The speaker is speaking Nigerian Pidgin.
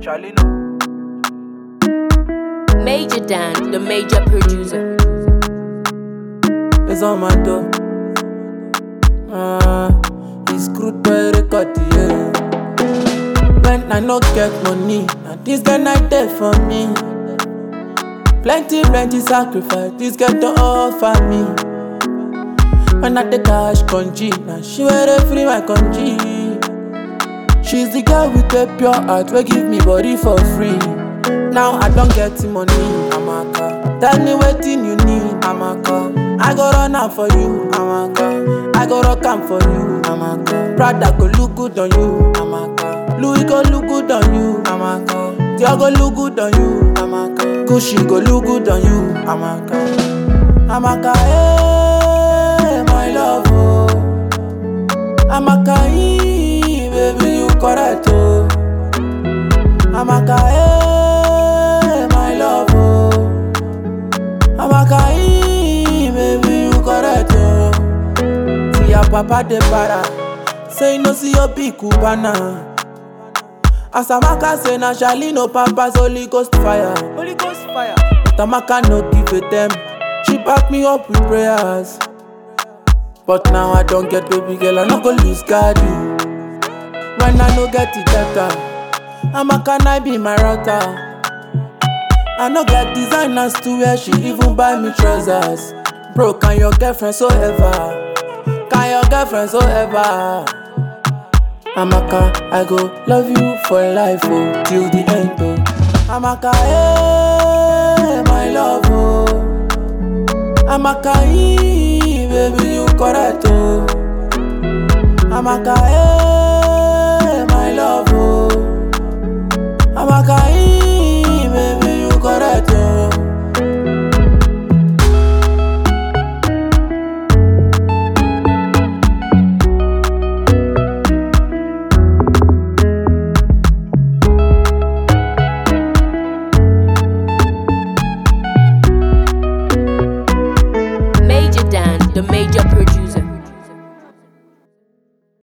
Charlie no. Major Dan, the major producer. It's on my door. Ah, it's crude by record, yeah. When I no get money, now this guy not there for me. Plenty, plenty sacrifice, this girl to offer me. When I take cash conji, now she wear free my conji. She's the girl with a pure heart, will give me body for free. Now I don't get the money, Amaka. Tell me what you need, Amaka. I go run am for you, Amaka. I go rock am for you, Amaka. Prada go look good on you, Amaka. Louis go look good on you, Amaka. Dior go look good on you, Amaka. Gucci go look good on you, Amaka. Amaka, hey, my love, oh. Amaka, ee, baby, you correct, oh. Amaka, hey, my love, oh. Amaka, ee, baby, you correct, oh. See your papa de para, say no see your big cubana. As Amaka say na Charlie no papa's Holy Ghost fire. Holy Ghost fire. But Amaka no give a damn. She back me up with prayers. But now I don't get baby girl, I no go lose guard you. When I no get it better, Amaka I be my router. I no get designers to wear, she even buy me trousers. Bro, can your girlfriend so ever? Can your girlfriend so ever? Amaka, I go love you for life, oh, till the end, oh. Amaka, hey, my love, oh. Amaka, ee, baby, you correct, oh. Amaka, hey, my love, oh. Amaka, ee, baby, you correct, oh. Major Dan, the major